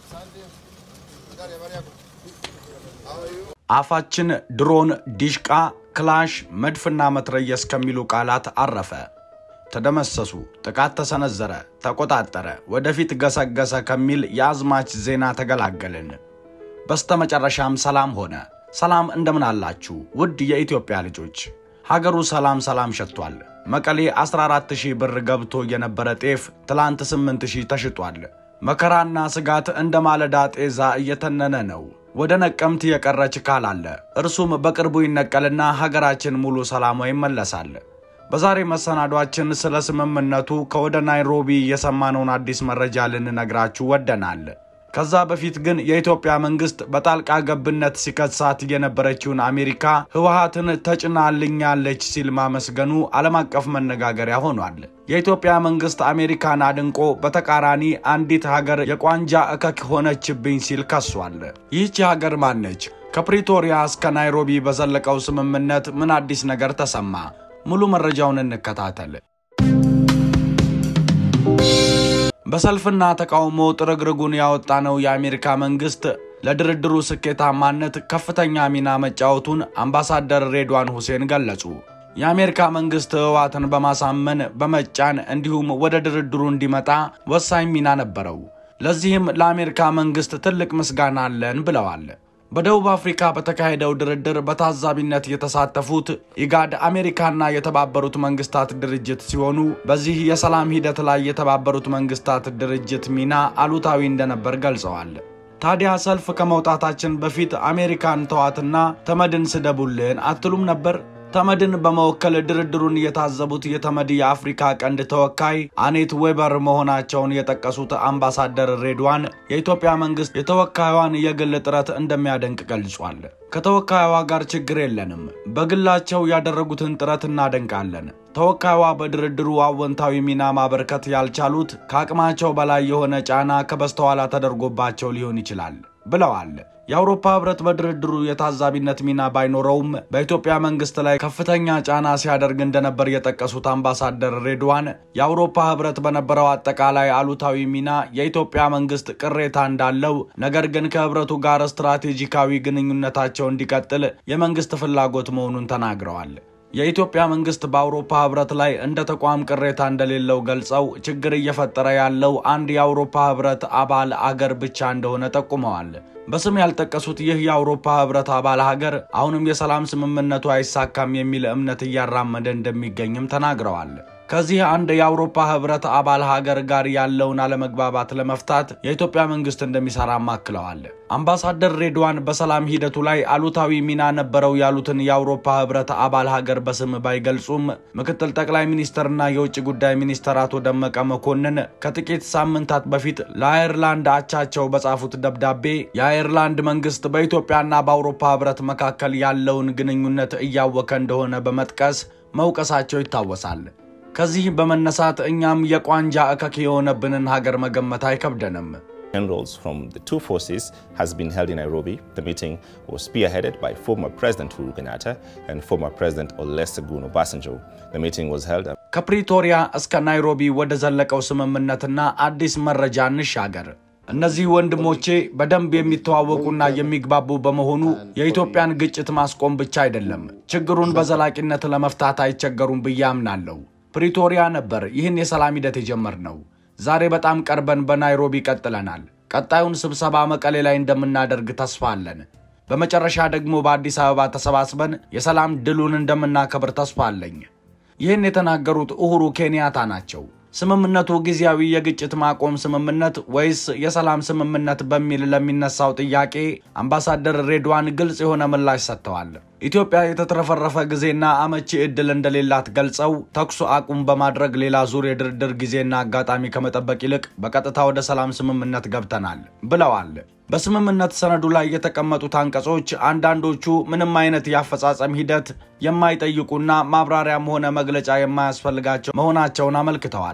አፋችን ድሮን፣ ዲሽቃ፣ ክላሽ፣ መድፍና መትረየስ ከሚሉ ቃላት አረፈ። ተደመሰሱ፣ ጥቃት ተሰነዘረ፣ ተቆጣጠረ፣ ወደፊት ገሰገሰ ከሚል የአዝማች ዜና ተገላገልን። በስተመጨረሻም ሰላም ሆነ። ሰላም እንደምን አላችሁ ውድ የኢትዮጵያ ልጆች? ሀገሩ ሰላም ሰላም ሸቷል። መቀሌ 14000 ብር ገብቶ የነበረ ጤፍ ትላንት 8000 ተሽጧል። መከራና ስጋት እንደ ማለዳ ጤዛ እየተነነ ነው። ወደ ነቀምት የቀረ ችካል አለ። እርሱም በቅርቡ ይነቀልና ሀገራችን ሙሉ ሰላሟ ይመለሳል። በዛሬ መሰናዷችን ስለ ስምምነቱ ከወደ ናይሮቢ የሰማነውን አዲስ መረጃ ልንነግራችሁ ወደናል። ከዛ በፊት ግን የኢትዮጵያ መንግስት በጣልቃ ገብነት ሲከሳት የነበረችውን አሜሪካ ህወሓትን ተጭናልኛለች ሲል ማመስገኑ ዓለም አቀፍ መነጋገሪያ ሆኗል። የኢትዮጵያ መንግስት አሜሪካን አድንቆ በተቃራኒ አንዲት ሀገር የቋንጃ እከክ ሆነችብኝ ሲል ከሷል። ይህቺ ሀገር ማነች? ከፕሪቶሪያ እስከ ናይሮቢ በዘለቀው ስምምነት ምን አዲስ ነገር ተሰማ? ሙሉ መረጃውን እንከታተል። በሰልፍና ተቃውሞ ጥርግርጉን ያወጣነው የአሜሪካ መንግስት ለድርድሩ ስኬታማነት ከፍተኛ ሚና መጫወቱን አምባሳደር ሬድዋን ሁሴን ገለጹ። የአሜሪካ መንግስት ህወሓትን በማሳመን በመጫን እንዲሁም ወደ ድርድሩ እንዲመጣ ወሳኝ ሚና ነበረው። ለዚህም ለአሜሪካ መንግስት ትልቅ ምስጋና አለን ብለዋል። በደቡብ አፍሪካ በተካሄደው ድርድር በታዛቢነት የተሳተፉት ኢጋድ፣ አሜሪካና የተባበሩት መንግስታት ድርጅት ሲሆኑ በዚህ የሰላም ሂደት ላይ የተባበሩት መንግስታት ድርጅት ሚና አሉታዊ እንደነበር ገልጸዋል። ታዲያ ሰልፍ ከመውጣታችን በፊት አሜሪካን ተዋትና ተመድን ስደቡልን አትሉም ነበር? ተመድን በመወከል ድርድሩን የታዘቡት የተመድ የአፍሪካ ቀንድ ተወካይ አኔት ዌበር መሆናቸውን የጠቀሱት አምባሳደር ሬድዋን የኢትዮጵያ መንግስት የተወካዩዋን የግል ጥረት እንደሚያደንቅ ገልጿል። ከተወካዩዋ ጋር ችግር የለንም፣ በግላቸው ያደረጉትን ጥረት እናደንቃለን። ተወካዩዋ በድርድሩ አወንታዊ ሚና ማበርከት ያልቻሉት ከአቅማቸው በላይ የሆነ ጫና ከበስተኋላ ተደርጎባቸው ሊሆን ይችላል ብለዋል። የአውሮፓ ህብረት በድርድሩ የታዛቢነት ሚና ባይኖረውም በኢትዮጵያ መንግስት ላይ ከፍተኛ ጫና ሲያደርግ እንደነበር የጠቀሱት አምባሳደር ሬድዋን የአውሮፓ ህብረት በነበረው አጠቃላይ አሉታዊ ሚና የኢትዮጵያ መንግስት ቅሬታ እንዳለው፣ ነገር ግን ከህብረቱ ጋር ስትራቴጂካዊ ግንኙነታቸው እንዲቀጥል የመንግስት ፍላጎት መሆኑን ተናግረዋል። የኢትዮጵያ መንግስት በአውሮፓ ህብረት ላይ እንደ ተቋም ቅሬታ እንደሌለው ገልጸው ችግር እየፈጠረ ያለው አንድ የአውሮፓ ህብረት አባል አገር ብቻ እንደሆነ ጠቁመዋል። በስም ያልጠቀሱት ይህ የአውሮፓ ህብረት አባል ሀገር አሁንም የሰላም ስምምነቱ አይሳካም የሚል እምነት እያራመደ እንደሚገኝም ተናግረዋል። ከዚህ አንድ የአውሮፓ ህብረት አባል ሀገር ጋር ያለውን አለመግባባት ለመፍታት የኢትዮጵያ መንግስት እንደሚሰራም አክለዋል። አምባሳደር ሬድዋን በሰላም ሂደቱ ላይ አሉታዊ ሚና ነበረው ያሉትን የአውሮፓ ህብረት አባል ሀገር በስም ባይገልጹም ምክትል ጠቅላይ ሚኒስትርና የውጭ ጉዳይ ሚኒስትር አቶ ደመቀ መኮንን ከጥቂት ሳምንታት በፊት ለአየርላንድ አቻቸው በጻፉት ደብዳቤ የአየርላንድ መንግስት በኢትዮጵያና በአውሮፓ ህብረት መካከል ያለውን ግንኙነት እያወከ እንደሆነ በመጥቀስ መውቀሳቸው ይታወሳል። ከዚህ በመነሳት እኛም የቋንጃ እከክ የሆነብንን ሀገር መገመት አይከብደንም። Generals from the two forces has been held in Nairobi. The meeting was spearheaded by former President Uhuru Kenyatta and former President Olusegun Obasanjo. The meeting was held ከፕሪቶሪያ እስከ ናይሮቢ ወደ ዘለቀው ስምምነትና አዲስ መረጃ እንሻገር። እነዚህ ወንድሞቼ በደንብ የሚተዋወቁና የሚግባቡ በመሆኑ የኢትዮጵያን ግጭት ማስቆም ብቻ አይደለም፣ ችግሩን በዘላቂነት ለመፍታት አይቸገሩም ብዬ አምናለሁ። ፕሪቶሪያ ነበር ይህን የሰላም ሂደት የጀመርነው። ዛሬ በጣም ቀርበን በናይሮቢ ቀጥለናል። ቀጣዩን ስብሰባ መቀሌ ላይ እንደምናደርግ ተስፋ አለን። በመጨረሻ ደግሞ በአዲስ አበባ ተሰባስበን የሰላም ድሉን እንደምናከብር ተስፋ አለኝ። ይህን የተናገሩት ኡሁሩ ኬንያታ ናቸው። ስምምነቱ ጊዜያዊ የግጭት ማቆም ስምምነት ወይስ የሰላም ስምምነት በሚል ለሚነሳው ጥያቄ አምባሳደር ሬድዋን ግልጽ የሆነ ምላሽ ሰጥተዋል። ኢትዮጵያ የተትረፈረፈ ጊዜና አመቺ ዕድል እንደሌላት ገልጸው ተኩስ አቁም በማድረግ ሌላ ዙር የድርድር ጊዜና አጋጣሚ ከመጠበቅ ይልቅ በቀጥታ ወደ ሰላም ስምምነት ገብተናል ብለዋል። በስምምነት ሰነዱ ላይ የተቀመጡት አንቀጾች አንዳንዶቹ ምንም አይነት የአፈጻጸም ሂደት የማይጠይቁና ማብራሪያም ሆነ መግለጫ የማያስፈልጋቸው መሆናቸውን አመልክተዋል።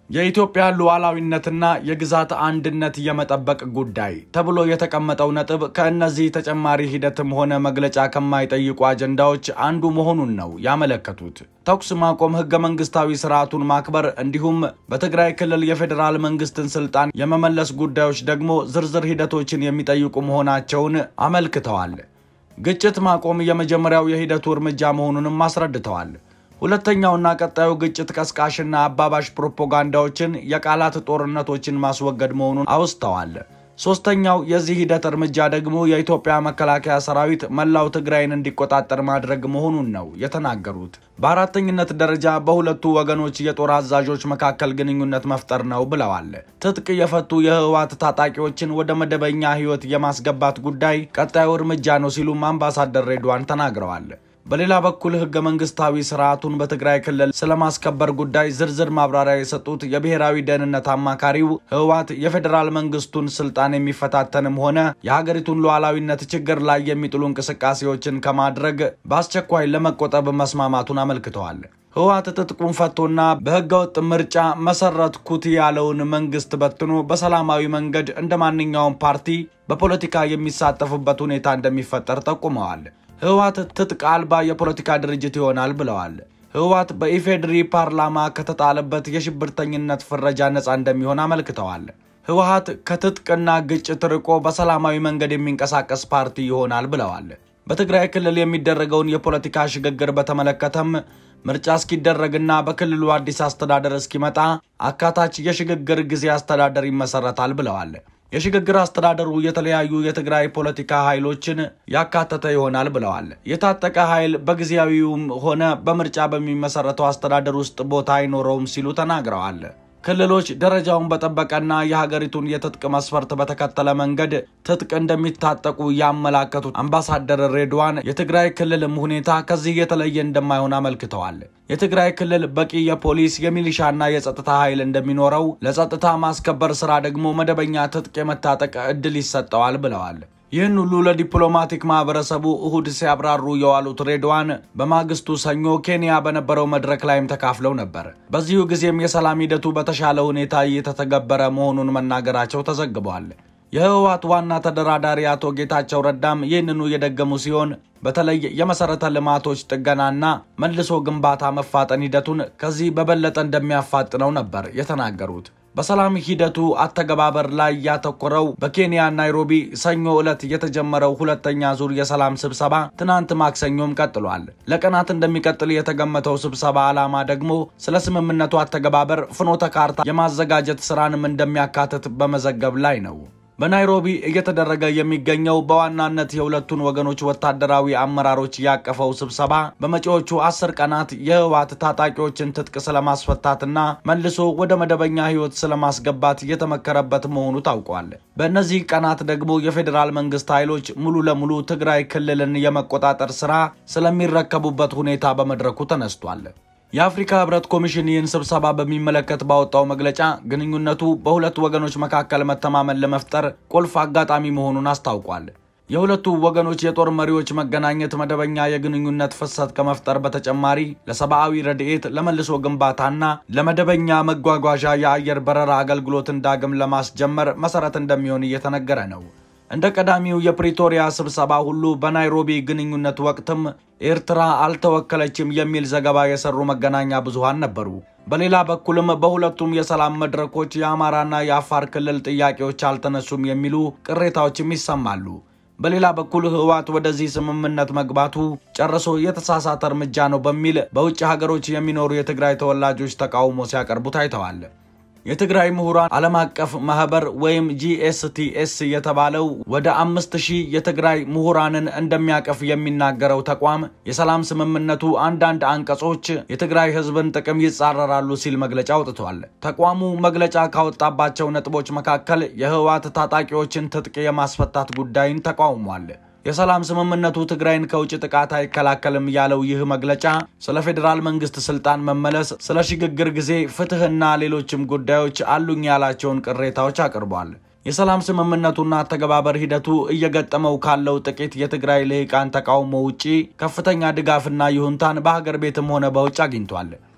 የኢትዮጵያን ሉዓላዊነትና የግዛት አንድነት የመጠበቅ ጉዳይ ተብሎ የተቀመጠው ነጥብ ከእነዚህ ተጨማሪ ሂደትም ሆነ መግለጫ ከማይጠይቁ አጀንዳዎች አንዱ መሆኑን ነው ያመለከቱት። ተኩስ ማቆም፣ ህገ መንግስታዊ ስርዓቱን ማክበር እንዲሁም በትግራይ ክልል የፌዴራል መንግስትን ስልጣን የመመለስ ጉዳዮች ደግሞ ዝርዝር ሂደቶችን የሚጠይቁ መሆናቸውን አመልክተዋል። ግጭት ማቆም የመጀመሪያው የሂደቱ እርምጃ መሆኑንም አስረድተዋል። ሁለተኛውና ቀጣዩ ግጭት ቀስቃሽና አባባሽ ፕሮፓጋንዳዎችን፣ የቃላት ጦርነቶችን ማስወገድ መሆኑን አውስተዋል። ሶስተኛው የዚህ ሂደት እርምጃ ደግሞ የኢትዮጵያ መከላከያ ሰራዊት መላው ትግራይን እንዲቆጣጠር ማድረግ መሆኑን ነው የተናገሩት። በአራተኝነት ደረጃ በሁለቱ ወገኖች የጦር አዛዦች መካከል ግንኙነት መፍጠር ነው ብለዋል። ትጥቅ የፈቱ የህወሓት ታጣቂዎችን ወደ መደበኛ ህይወት የማስገባት ጉዳይ ቀጣዩ እርምጃ ነው ሲሉም አምባሳደር ሬድዋን ተናግረዋል። በሌላ በኩል ህገ መንግስታዊ ስርዓቱን በትግራይ ክልል ስለማስከበር ጉዳይ ዝርዝር ማብራሪያ የሰጡት የብሔራዊ ደህንነት አማካሪው ህወሓት የፌዴራል መንግስቱን ስልጣን የሚፈታተንም ሆነ የሀገሪቱን ሉዓላዊነት ችግር ላይ የሚጥሉ እንቅስቃሴዎችን ከማድረግ በአስቸኳይ ለመቆጠብ መስማማቱን አመልክተዋል። ህወሓት ትጥቁን ፈቶና በህገወጥ ምርጫ መሰረትኩት ያለውን መንግስት በትኖ በሰላማዊ መንገድ እንደ ማንኛውም ፓርቲ በፖለቲካ የሚሳተፍበት ሁኔታ እንደሚፈጠር ጠቁመዋል። ህወሓት ትጥቅ አልባ የፖለቲካ ድርጅት ይሆናል ብለዋል። ህወሓት በኢፌዴሪ ፓርላማ ከተጣለበት የሽብርተኝነት ፍረጃ ነፃ እንደሚሆን አመልክተዋል። ህወሓት ከትጥቅና ግጭት ርቆ በሰላማዊ መንገድ የሚንቀሳቀስ ፓርቲ ይሆናል ብለዋል። በትግራይ ክልል የሚደረገውን የፖለቲካ ሽግግር በተመለከተም ምርጫ እስኪደረግና በክልሉ አዲስ አስተዳደር እስኪመጣ አካታች የሽግግር ጊዜ አስተዳደር ይመሰረታል ብለዋል። የሽግግር አስተዳደሩ የተለያዩ የትግራይ ፖለቲካ ኃይሎችን ያካተተ ይሆናል ብለዋል። የታጠቀ ኃይል በጊዜያዊውም ሆነ በምርጫ በሚመሰረተው አስተዳደር ውስጥ ቦታ አይኖረውም ሲሉ ተናግረዋል። ክልሎች ደረጃውን በጠበቀና የሀገሪቱን የትጥቅ መስፈርት በተከተለ መንገድ ትጥቅ እንደሚታጠቁ ያመላከቱት አምባሳደር ሬድዋን የትግራይ ክልልም ሁኔታ ከዚህ የተለየ እንደማይሆን አመልክተዋል። የትግራይ ክልል በቂ የፖሊስ የሚሊሻና የጸጥታ ኃይል እንደሚኖረው፣ ለጸጥታ ማስከበር ስራ ደግሞ መደበኛ ትጥቅ የመታጠቅ እድል ይሰጠዋል ብለዋል። ይህን ሁሉ ለዲፕሎማቲክ ማህበረሰቡ እሁድ ሲያብራሩ የዋሉት ሬድዋን በማግስቱ ሰኞ ኬንያ በነበረው መድረክ ላይም ተካፍለው ነበር። በዚሁ ጊዜም የሰላም ሂደቱ በተሻለ ሁኔታ እየተተገበረ መሆኑን መናገራቸው ተዘግቧል። የህወሓት ዋና ተደራዳሪ አቶ ጌታቸው ረዳም ይህንኑ የደገሙ ሲሆን በተለይ የመሰረተ ልማቶች ጥገናና መልሶ ግንባታ መፋጠን ሂደቱን ከዚህ በበለጠ እንደሚያፋጥነው ነበር የተናገሩት። በሰላም ሂደቱ አተገባበር ላይ ያተኮረው በኬንያ ናይሮቢ ሰኞ ዕለት የተጀመረው ሁለተኛ ዙር የሰላም ስብሰባ ትናንት ማክሰኞም ቀጥሏል። ለቀናት እንደሚቀጥል የተገመተው ስብሰባ ዓላማ ደግሞ ስለ ስምምነቱ አተገባበር ፍኖተ ካርታ የማዘጋጀት ስራንም እንደሚያካትት በመዘገብ ላይ ነው። በናይሮቢ እየተደረገ የሚገኘው በዋናነት የሁለቱን ወገኖች ወታደራዊ አመራሮች ያቀፈው ስብሰባ በመጪዎቹ አስር ቀናት የህወሓት ታጣቂዎችን ትጥቅ ስለማስፈታትና መልሶ ወደ መደበኛ ህይወት ስለማስገባት እየተመከረበት መሆኑ ታውቋል። በእነዚህ ቀናት ደግሞ የፌዴራል መንግስት ኃይሎች ሙሉ ለሙሉ ትግራይ ክልልን የመቆጣጠር ስራ ስለሚረከቡበት ሁኔታ በመድረኩ ተነስቷል። የአፍሪካ ህብረት ኮሚሽን ይህን ስብሰባ በሚመለከት ባወጣው መግለጫ ግንኙነቱ በሁለት ወገኖች መካከል መተማመን ለመፍጠር ቁልፍ አጋጣሚ መሆኑን አስታውቋል። የሁለቱ ወገኖች የጦር መሪዎች መገናኘት መደበኛ የግንኙነት ፍሰት ከመፍጠር በተጨማሪ ለሰብአዊ ረድኤት፣ ለመልሶ ግንባታና ለመደበኛ መጓጓዣ የአየር በረራ አገልግሎትን ዳግም ለማስጀመር መሰረት እንደሚሆን እየተነገረ ነው። እንደ ቀዳሚው የፕሪቶሪያ ስብሰባ ሁሉ በናይሮቢ ግንኙነት ወቅትም ኤርትራ አልተወከለችም የሚል ዘገባ የሰሩ መገናኛ ብዙሃን ነበሩ። በሌላ በኩልም በሁለቱም የሰላም መድረኮች የአማራና የአፋር ክልል ጥያቄዎች አልተነሱም የሚሉ ቅሬታዎችም ይሰማሉ። በሌላ በኩል ህወሓት ወደዚህ ስምምነት መግባቱ ጨርሶ የተሳሳተ እርምጃ ነው በሚል በውጭ ሀገሮች የሚኖሩ የትግራይ ተወላጆች ተቃውሞ ሲያቀርቡ ታይተዋል። የትግራይ ምሁራን ዓለም አቀፍ ማህበር ወይም ጂኤስቲኤስ የተባለው ወደ አምስት ሺህ የትግራይ ምሁራንን እንደሚያቀፍ የሚናገረው ተቋም የሰላም ስምምነቱ አንዳንድ አንቀጾች የትግራይ ህዝብን ጥቅም ይጻረራሉ ሲል መግለጫ አውጥቷል። ተቋሙ መግለጫ ካወጣባቸው ነጥቦች መካከል የህወሓት ታጣቂዎችን ትጥቅ የማስፈታት ጉዳይን ተቃውሟል። የሰላም ስምምነቱ ትግራይን ከውጭ ጥቃት አይከላከልም ያለው ይህ መግለጫ ስለ ፌዴራል መንግስት ስልጣን መመለስ፣ ስለ ሽግግር ጊዜ ፍትህና ሌሎችም ጉዳዮች አሉኝ ያላቸውን ቅሬታዎች አቅርቧል። የሰላም ስምምነቱና አተገባበር ሂደቱ እየገጠመው ካለው ጥቂት የትግራይ ልሂቃን ተቃውሞ ውጪ ከፍተኛ ድጋፍና ይሁንታን በሀገር ቤትም ሆነ በውጭ አግኝቷል።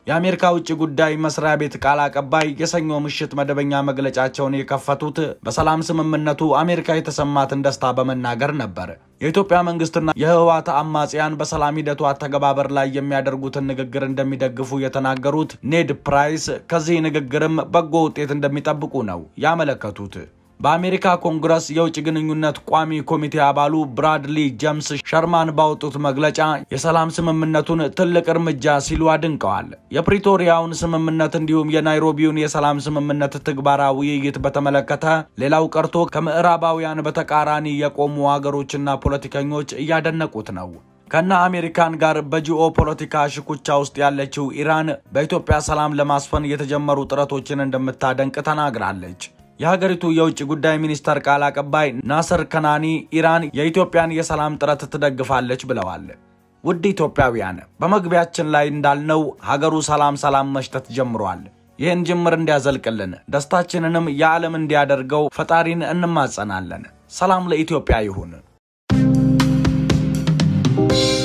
የአሜሪካ ውጭ ጉዳይ መስሪያ ቤት ቃል አቀባይ የሰኞ ምሽት መደበኛ መግለጫቸውን የከፈቱት በሰላም ስምምነቱ አሜሪካ የተሰማትን ደስታ በመናገር ነበር። የኢትዮጵያ መንግስትና የህወሓት አማጽያን በሰላም ሂደቱ አተገባበር ላይ የሚያደርጉትን ንግግር እንደሚደግፉ የተናገሩት ኔድ ፕራይስ ከዚህ ንግግርም በጎ ውጤት እንደሚጠብቁ ነው ያመለከቱት። በአሜሪካ ኮንግረስ የውጭ ግንኙነት ቋሚ ኮሚቴ አባሉ ብራድሊ ጀምስ ሸርማን ባወጡት መግለጫ የሰላም ስምምነቱን ትልቅ እርምጃ ሲሉ አድንቀዋል። የፕሪቶሪያውን ስምምነት እንዲሁም የናይሮቢውን የሰላም ስምምነት ትግበራ ውይይት በተመለከተ ሌላው ቀርቶ ከምዕራባውያን በተቃራኒ የቆሙ አገሮችና ፖለቲከኞች እያደነቁት ነው። ከነ አሜሪካን ጋር በጂኦ ፖለቲካ ሽኩቻ ውስጥ ያለችው ኢራን በኢትዮጵያ ሰላም ለማስፈን የተጀመሩ ጥረቶችን እንደምታደንቅ ተናግራለች። የሀገሪቱ የውጭ ጉዳይ ሚኒስተር ቃል አቀባይ ናስር ከናኒ ኢራን የኢትዮጵያን የሰላም ጥረት ትደግፋለች ብለዋል። ውድ ኢትዮጵያውያን፣ በመግቢያችን ላይ እንዳልነው ሀገሩ ሰላም ሰላም መሽተት ጀምሯል። ይህን ጅምር እንዲያዘልቅልን ደስታችንንም የዓለም እንዲያደርገው ፈጣሪን እንማጸናለን። ሰላም ለኢትዮጵያ ይሁን።